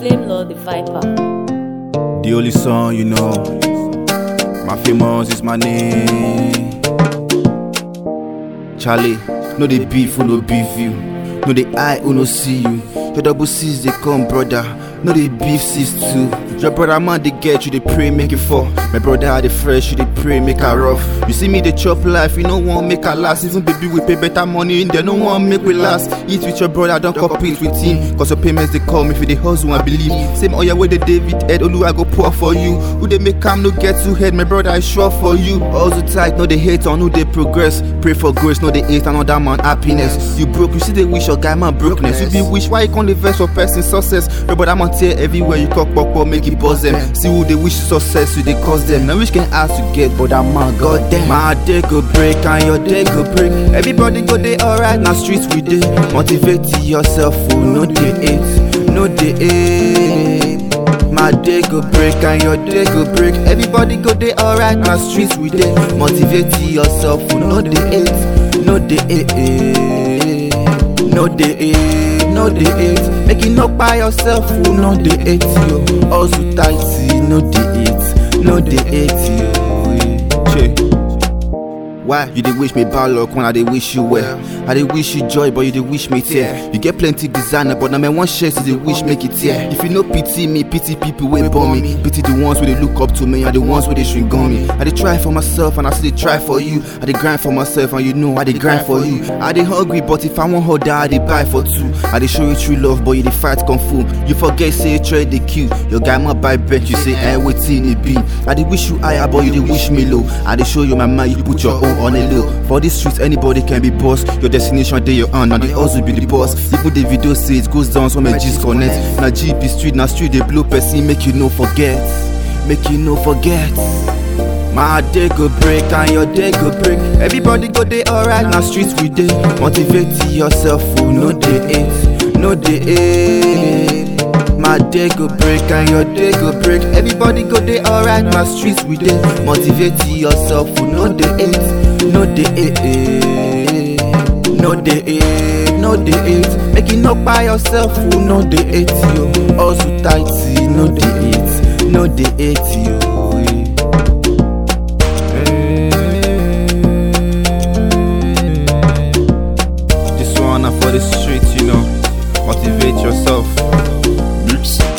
Slim Lord the Viper. The only song you know. My famous is my name. Charlie, no they beef who no beef you. No they eye who no see you. Your double C's they come, brother. No they beef sis too. Your brother man they get you, they pray make it fall. My brother are the fresh, you they pray make her rough. You see me they chop life, you no want make her last. Even baby we pay better money in there, no one make we last. Eat with your brother, don't compete with him. Cause your payments they call me for the hustle and believe. Same oil where the David head, Olu I go pour for you. Who they make calm no get too head, my brother I sure for you. Also tight, no they hate on who they progress. Pray for grace, no they hate another man happiness. You broke, you see they wish your guy man brokenness. You be wish why you can't invest for person success. Your brother man tear everywhere you cock pop pop, make it buzz them. See who they wish success, you they cause them. Now which can ask to get, but that man god damn. My day go break and your day go break. Everybody go day alright, now streets we day. Motivate yourself, oh, no day eight, no day eight. My day go break and your day go break. Everybody go day alright, now streets we day. Motivate yourself, oh, no day eight, no day eight, no day eight, no day eight. Make it not by yourself, oh, no day eight, yo. Also tight, no day eight, no day eight, yo. Che. Why you dey wish me bad luck when I dey wish you well? I dey wish you joy, but you dey wish me tear. You get plenty designer, but na my one shirt you dey wish make it tear. If you no pity me, pity people wey born me. Pity the ones wey dey look up to me and the ones wey dey shrink on me. I dey try for myself and I still dey try for you. I dey grind for myself and you know I dey grind for you. I dey hungry, but if I want order, I dey buy for two. I dey show you true love, but you dey fight kung fu. You forget say trade dey kill. Your guy ma buy bet, you say eh wetin e be. I dey wish you higher, but you dey wish me low. I dey show you my mind, you put your own on a low. For this streets, anybody can be boss. Your destination dey your hand, and they also be the boss. Even the video say it goes down, so my G's connect. Na GP street, na street they blow person, make you no forget, make you no forget. My day go break and your day go break. Everybody go day alright, now streets we day. Motivate yourself, oh, no day eight, no day eight. My day go break and your day go break. Everybody go day alright, my streets we day. Motivate yourself, oh, no day eight, no day eight, no day eight, no day eight. Make it not by yourself, oh, no day eight, yo. Also tight, no day eight, no day eight, yo. This one na for the streets, you know. Motivate yourself. Mix